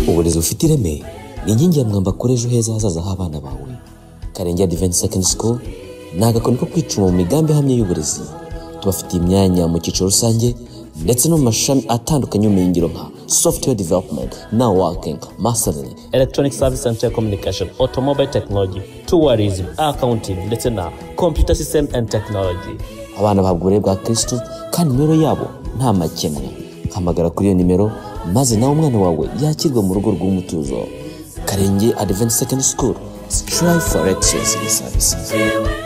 uburezi bufite ireme ni inkingi ya mwamba kuri ejo heza hazaza h'abana bawe karenge advent second school ni agakoni ko kwicuma mu migambi ihamye y'uburezi tubafitiye imyanya mu cyiciro rusange ndetse no mu mashami atandukanye y'ubumenyingiro nka software development na working mastering electronic service and telecommunication automobile technology tourism accounting ndetse na computer system and technology abana bahabwa uburere bwa kristo kandi imibereho yabo nta makemwa hamagara kuri iyo nimero maze nawe umwana wawe yakirwa mu rugo rw'umutuzo karenge advent second school strive for excellence in services